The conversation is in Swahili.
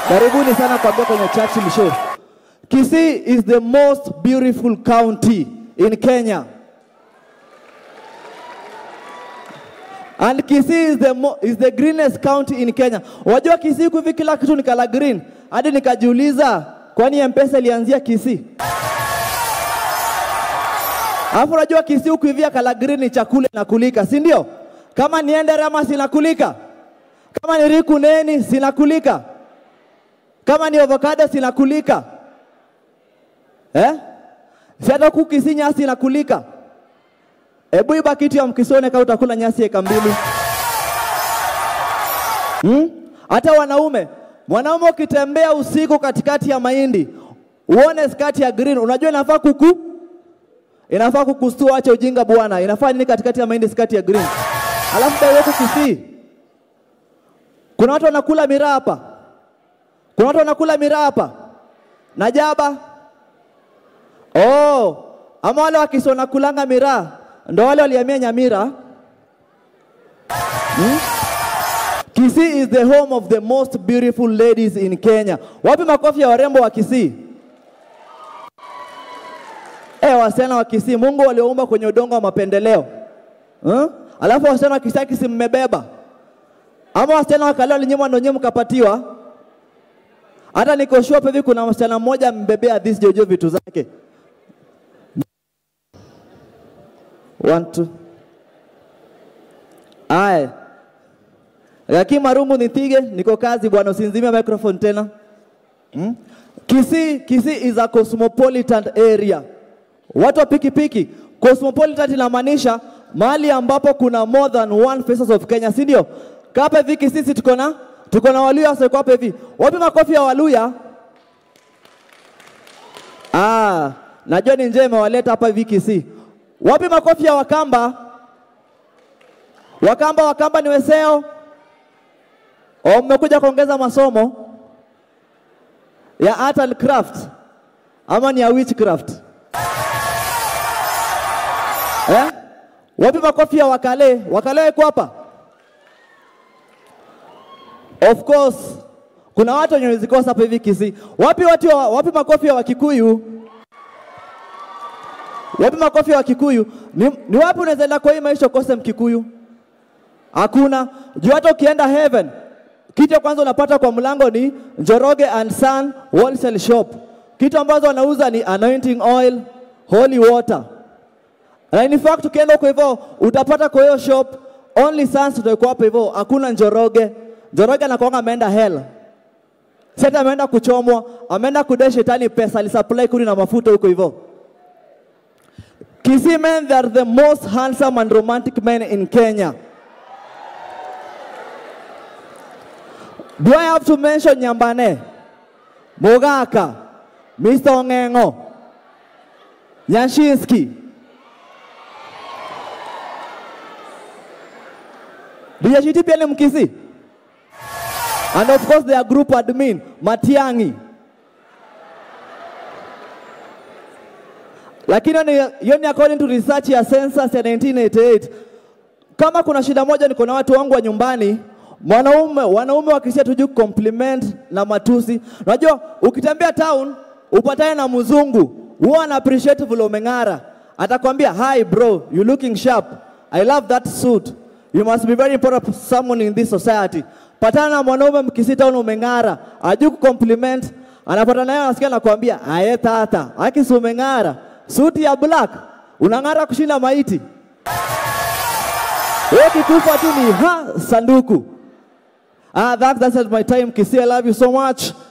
Karibuni sana kuambia kwenye Churchill Show. Kisii is the most beautiful county in Kenya. And Kisii is the, mo is the greenest county in Kenya. Wajua Kisii huku hivi kila kitu ni kala green. Hadi nikajiuliza kwani M-Pesa ilianzia Kisii? Alafu unajua Kisii huku hivi kala green ni chakula inakulika, si ndio? Kama ni enderema sinakulika. Kama ni riku neni sinakulika. Kama ni avocado sinakulika. Eh? Si hata huku Kisii nyasi inakulika. Hebu iba kitu ya mkisone kama utakula nyasi eka mbili. Hmm? Hata wanaume, mwanaume ukitembea usiku katikati ya mahindi, uone skati ya green, unajua inafaa kuku inafaa kukustua, acha ujinga bwana. Inafaa nini katikati ya mahindi skati ya green? Alafu dai wetu Kisii, kuna watu wanakula miraa hapa, kuna watu wanakula miraa hapa na jaba. Oh, ama wale wakisi wanakulanga miraa ndo wale walihamia Nyamira. Hmm? Kisii is the home of the most beautiful ladies in Kenya. Wapi makofi ya warembo wa Kisii? Eh, wasichana wa Kisii, Mungu walioumba kwenye udongo wa mapendeleo. Hmm? Alafu wasichana wa Kisii Kisii mmebeba. Ama wasichana wa Kaleo linyimwa ndo nyinyi mkapatiwa. Hata niko sure hivi kuna msichana mmoja mbebea this jojo vitu zake. One, two. Aya. Lakini Marungu nipige, niko kazi bwana, usinzimie microphone tena. Hmm? Kisii, Kisii is a cosmopolitan area. Watu wa pikipiki, cosmopolitan inamaanisha mahali ambapo kuna more than one faces of Kenya, si ndio? Kapa hivi Kisii si tuko na tuko na Waluya sasa hapa hivi. Wapi makofi ya Waluya? Ah, najua ni njema imewaleta hapa hivi Kisii. Wapi makofi ya Wakamba? Wakamba, Wakamba ni weseo. O, mmekuja kuongeza masomo ya art and craft ama ni ya witchcraft eh? Wapi makofi ya Wakale? Wakale wako hapa? Of course kuna watu wenye zikosa hapa hivi Kisii. Wapi watu wa, wapi makofi ya Wakikuyu? Wapi makofi ya Wakikuyu? Ni, ni wapi unaweza enda kwa hii maisha ukose Mkikuyu? Hakuna. Juu hata ukienda heaven, kitu ya kwanza unapata kwa mlango ni Njoroge and Son Wholesale Shop. Kitu ambazo wanauza ni anointing oil, holy water. Na in fact ukienda huko hivyo utapata kwa hiyo shop only Sons ndio iko hapo hivyo, hakuna Njoroge. Njoroge anakuanga ameenda hell. Sasa ameenda kuchomwa, ameenda kudai shetani pesa, alisupply kuni na mafuta huko hivyo. Kisii men, they are the most handsome and romantic men in Kenya. Do I have to mention Nyambane, Mogaka, Mr. Ongengo, Nyashinski? Dijashiti pia ni Mkisii? And of course their group admin, Matiangi. Lakini hiyo ni according to research ya census ya 1988. Kama kuna shida moja, niko na watu wangu wa nyumbani, mwanaume wanaume wakisia tuju compliment na matusi. Unajua ukitembea town upatane na mzungu, huwa ana appreciate vile umeng'ara, atakwambia hi bro, you looking sharp, I love that suit, you must be very important someone in this society. Patana na mwanaume mkisii town umeng'ara, ajui kucompliment, anapata naye anasikia anakuambia aye tata, akisi umeng'ara suti ya black unang'ara kushinda maiti. Wewe kikufa tu ni ha sanduku. Ah, that, that's my time Kisii. I love you so much.